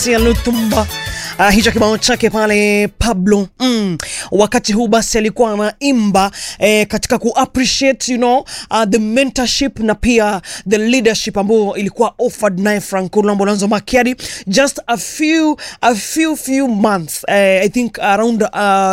Patricia Lutumba. Uh, hicho kibao chake pale Pablo mm. Wakati huu basi alikuwa anaimba eh, katika ku appreciate you know, uh, the mentorship na pia the leadership ambayo ilikuwa offered naye Franco Lambolanzo Makiadi just a few a few few months eh, I think around uh,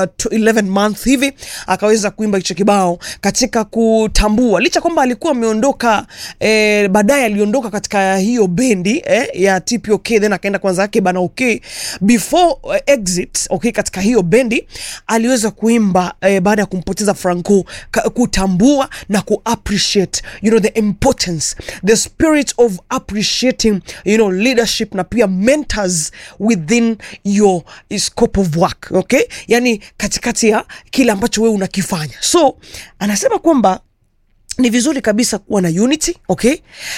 11 months hivi akaweza kuimba hicho kibao katika kutambua, licha kwamba alikuwa ameondoka eh, baadaye aliondoka katika hiyo bendi eh, ya TPOK then akaenda kwanza yake bana okay before uh, exit okay, katika hiyo bendi aliweza kuimba eh, baada ya kumpoteza Franco ka, kutambua na ku appreciate you know, the importance the spirit of appreciating you know, leadership na pia mentors within your scope of work okay, yani katikati ya kile ambacho wewe unakifanya, so anasema kwamba ni vizuri kabisa kuwa na unity okay,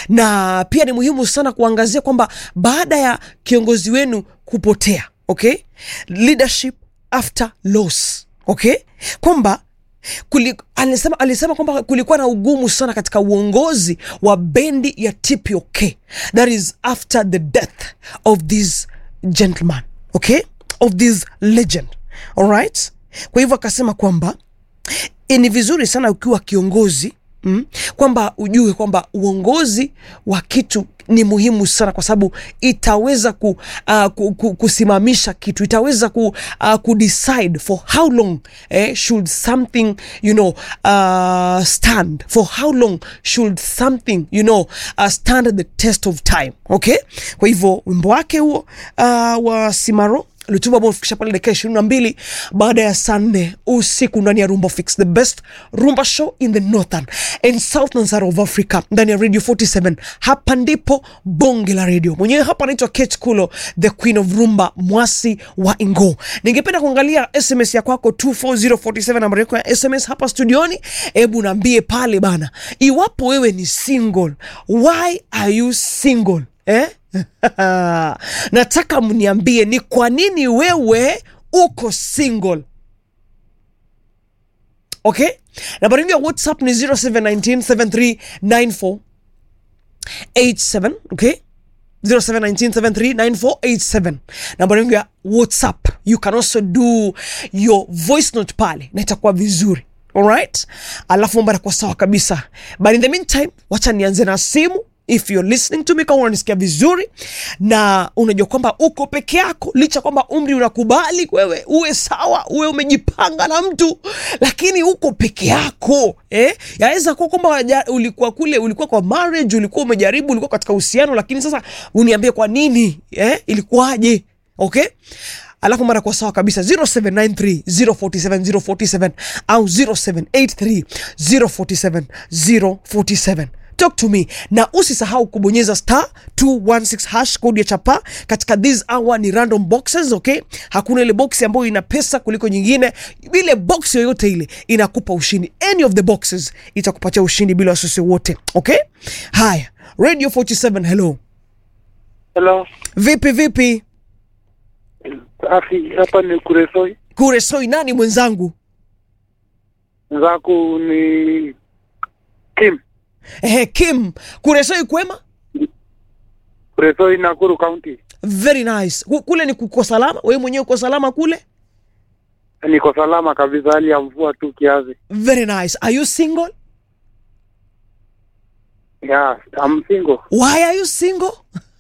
na pia ni muhimu sana kuangazia kwamba baada ya kiongozi wenu kupotea okay, leadership after loss okay, kwamba Kuli, alisema, alisema kwamba kulikuwa na ugumu sana katika uongozi wa bendi ya TPOK that is after the death of this gentleman okay, of this legend alright. Kwa hivyo akasema kwamba ni vizuri sana ukiwa kiongozi Mm, kwamba ujue kwamba uongozi wa kitu ni muhimu sana kwa sababu itaweza ku, uh, ku, ku, kusimamisha kitu, itaweza ku, uh, ku decide for how long eh, should something you know, uh, stand for how long should something you know, uh, stand the test of time okay. Kwa hivyo wimbo wake huo uh, wa Simaro Lutumba ambao umefikisha pale dakika ishirini na mbili baada ya saa nne usiku ndani ya Rumba Fix, the best rumba show in the northern and southern side of Africa, ndani ya Radio 47. Hapa ndipo bonge la radio. Mwenyewe hapa anaitwa Kate Kulo, the queen of rumba, mwasi wa Ingo. Ningependa kuangalia SMS ya kwako 24047, nambari yako ya SMS hapa studioni. Hebu naambie pale bana, iwapo wewe ni single, why are you single eh? Nataka mniambie ni kwa nini wewe uko single. Okay, nambari yangu ya WhatsApp ni 0719739487 okay 0719739487 nambari yangu ya WhatsApp. You can also do your voice note pale na itakuwa vizuri. Alright, alafu mambo yanakuwa sawa kabisa, but in the meantime, wacha nianze na simu if you're listening to me, kama unanisikia vizuri na unajua kwamba uko peke yako, licha kwamba umri unakubali wewe uwe sawa, uwe umejipanga na mtu, lakini uko peke yako eh? Yaweza kuwa kwamba ulikuwa kule, ulikuwa kwa marriage, ulikuwa umejaribu, ulikuwa katika uhusiano, lakini sasa uniambie kwa nini eh? Ilikuwaje? Okay, alafu mara kwa sawa kabisa 0793 047 047 au 0783 047 047 Talk to me na usisahau kubonyeza star 216 hash code ya chapa katika this hour. Ni random boxes okay, hakuna ile box ambayo ina pesa kuliko nyingine. Ile box yoyote ile inakupa ushindi, any of the boxes itakupatia ushindi bila wasiwasi wote okay. Haya, Radio 47, hello Hello. vipi vipi? Safi, hapa ni Kuresoi. Kuresoi, nani mwenzangu? Mwenzako ni Kim. Ehe, Kim Kuresoi, kwema? Kuresoi, Nakuru County. Very nice. Ku- Kule ni kuko salama? Wewe mwenyewe uko salama kule? Niko salama kabisa, hali ya mvua tu kiasi. Very nice. Are you single? Yeah, I'm single. Why are you single?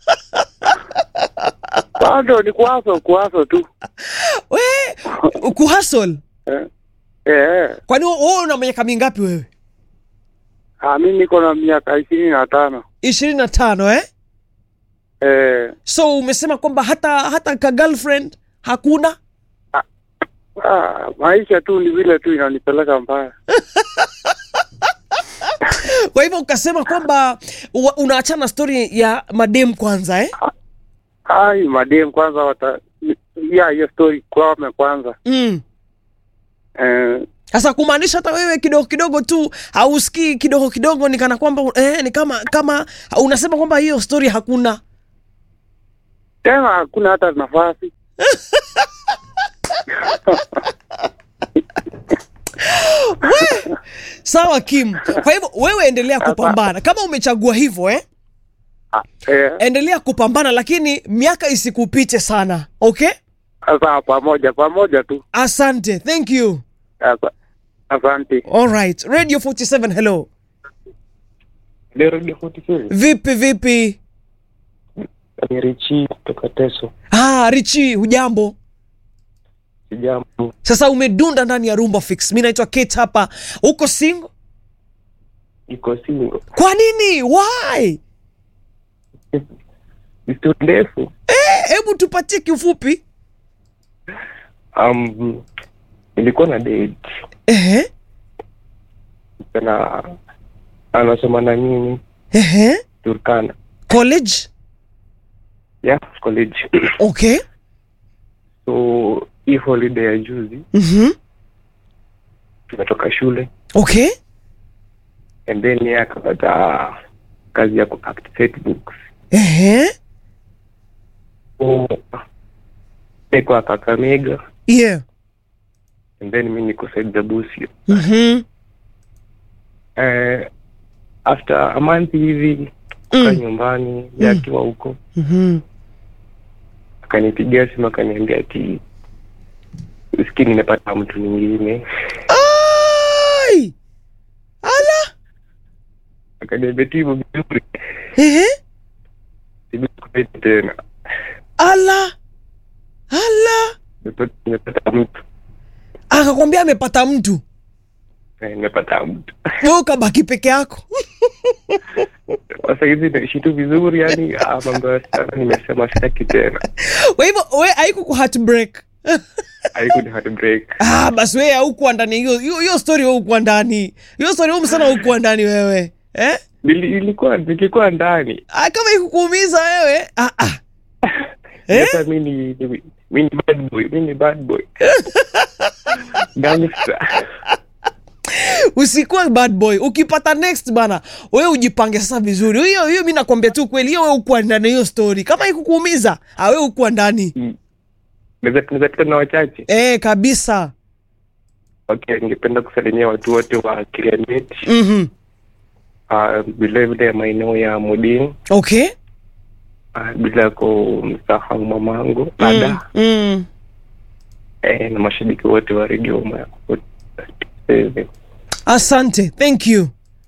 Bado ni kuaso kuaso tu. We kuhustle. Eh. Eh. Kwani wewe una miaka mingapi wewe? Ah, mimi niko na miaka ishirini na tano. ishirini na tano eh? Eh. So umesema kwamba hata hata ka girlfriend hakuna? Ah, maisha tu ni vile tu inanipeleka mbaya. Kwa hivyo ukasema kwamba wa- unaachana story ya madem kwanza eh? Ai, madem kwanza wata ya hiyo story kwame kwanza. Mm. Eh, Sasa kumaanisha hata wewe kidogo kidogo tu hausikii kidogo kidogo, ni kana kwamba eh, ni kama kama unasema kwamba hiyo story hakuna. tena hakuna hata nafasi. Sawa Kim, kwa hivyo wewe endelea kupambana kama umechagua hivyo eh? Eh, endelea kupambana lakini miaka isikupite sana okay sasa pamoja pamoja tu. asante thank you Asa- Asante. alright radio 47 hello Leo Radio 47 vipi vipi ni Richi kutoka Teso. ah, richi hujambo Sijambo, sasa umedunda ndani ya rumba fix mi naitwa kate hapa uko single iko singo. kwa nini why Ni story ndefu. Eh, hebu tupatie kiufupi Um, nilikuwa na date ehe na anasoma na mimi ehe Turkana. college Yeah, college. okay so hii holiday ya juzi mhm tumetoka shule okay and then yeye akapata kazi ya kuact set books. ehe So niko Kakamega yeah and then mimi niko Said Busia. mhm Eh, after a month hivi Mm. ka nyumbani mm. akiwa huko mhm akanipigia simu akaniambia ati usikii nimepata mtu mwingine ai ala akaniambia tu hivyo vizuri ehe sibikupeti tena ala ala Nimepata- nimepata mtu akakwambia amepata mtu Eh, nimepata mtu we ukabaki peke yako sasa hizi naishi tu vizuri yani ah, mambo ya sana nimesema sitaki tena kwa hivyo we haiku ku heartbreak haiku ni heartbreak ah, basi wewe haukuwa ndani hiyo hiyo hiyo story wewe hukuwa ndani hiyo story wewe msana hukuwa ndani wewe eh Nili- ilikuwa nilikuwa ndani ah, kama ikukuumiza wewe ah, ah. Eh? sasa mi ni ni- mi ni bad boy mi ni bad boy gangster usikuwa bad boy ukipata next bana wewe ujipange sasa vizuri hiyo hiyo mi nakwambia tu kweli hiyo wewe ukuwa ndani ya hiyo story kama ikukuumiza ah, wewe ukuwa ndani naweza naweza tuka na wachache eh kabisa okay ningependa kusalimia watu wote wa Kirianet mhm uh, vile vile maeneo ya Modin okay uh, bila kumsahau mamangu mm. ada mm. eh, na mashabiki wote wa redio ma- eh, asante thank you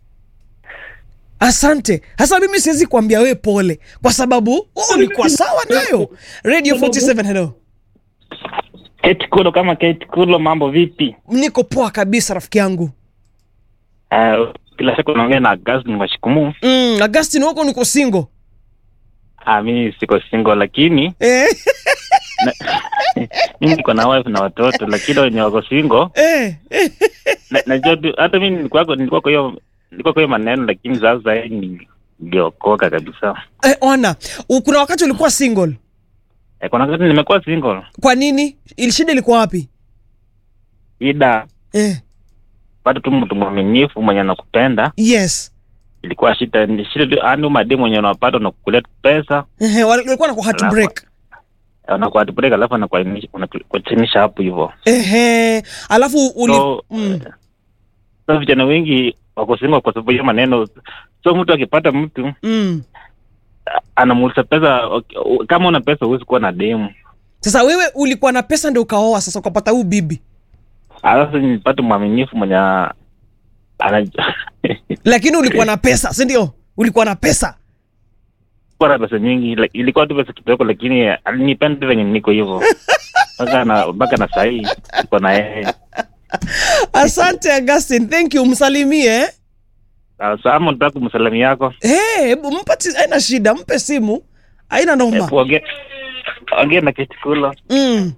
asante hasa mimi siwezi kuambia we pole kwa sababu oh, ulikuwa sawa nayo radio 47 hello Kate Kulo kama Kate Kulo, mambo vipi? niko poa kabisa rafiki yangu Uh, kila siku naongea na Augustine Washikumu. mm, agustin huko niko single Uh, mimi siko single lakini eh, na, mimi niko na wife na watoto, lakini wenye wako single eh, eh. na- najua tu hata mimi nilikuwa kwa- nilikuwa kwa hiyo nilikuwa kwa hiyo maneno, lakini sasa hii ni- niliokoka kabisa. Eh, ona u- kuna wakati ulikuwa single Eh, kuna wakati nimekuwa single, kwa nini ili shida ilikuwa wapi ida eh, bado tu mtu mwaminifu mwenye anakupenda yes ilikuwa shida, ni shida tu, yani mademu mwenye unapata unakukulia tu pesa eh, walikuwa na heartbreak unakuatibreak alafu anakuachinisha hapo hivyo ehe alafu uli so, mm. so vijana wengi wako single kwa sababu hiyo maneno so mtu akipata mtu Mm. anamuuliza pesa ok- kama una pesa huwezi kuwa na demu sasa wewe ulikuwa na pesa ndio ukaoa sasa ukapata huu bibi alafu nipate mwaminifu mwenye ana lakini ulikuwa na pesa si ndio ulikuwa na pesa kuwa na pesa nyingi like, ilikuwa tu pesa kidogo lakini alinipenda venye niko hivyo mpaka na mpaka na sahii iko na yeye asante augustin thank you msalimie eh? sasa ama nataka kumsalami yako hey, hebu mpati haina shida mpe simu haina noma Hebu ongea ongea na kitikula mm.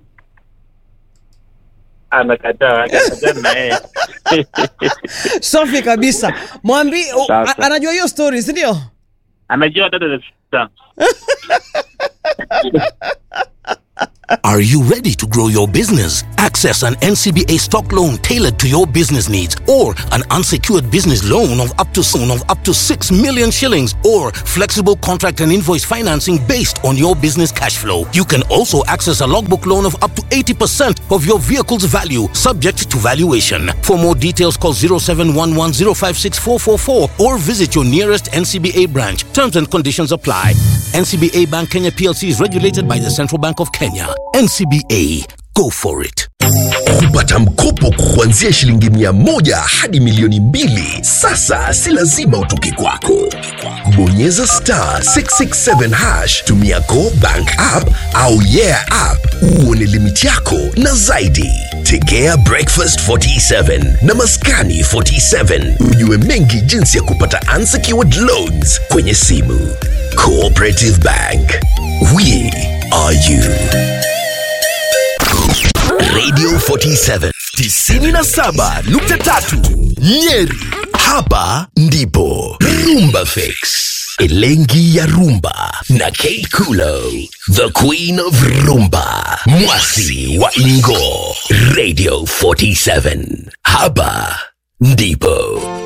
anakataa anakataa na yeye safi kabisa mwambi u- Sasa. a- anajua hiyo story si ndio anajua dada za sita Are you ready to grow your business? Access an NCBA stock loan tailored to your business needs or an unsecured business loan of up to of up to 6 million shillings or flexible contract and invoice financing based on your business cash flow. You can also access a logbook loan of up to 80% of your vehicle's value subject to valuation. For more details call 0711056444 or visit your nearest NCBA branch. Terms and conditions apply. NCBA Bank Kenya PLC is regulated by the Central Bank of Kenya. NCBA, go for it. kupata mkopo kuanzia shilingi mia moja hadi milioni mbili sasa si lazima utoke kwako bonyeza star 667 hash tumia go bank app au yeah app uone limiti yako na zaidi tegea breakfast 47 na maskani 47 ujue mengi jinsi ya kupata unsecured loans kwenye simu cooperative bank we are you Radio 47 97.3 Nyeri. Hapa ndipo Rumba Fix. Elengi ya Rumba na Kate Kulo, the Queen of Rumba, Mwasi wa Ingo. Radio 47. Hapa ndipo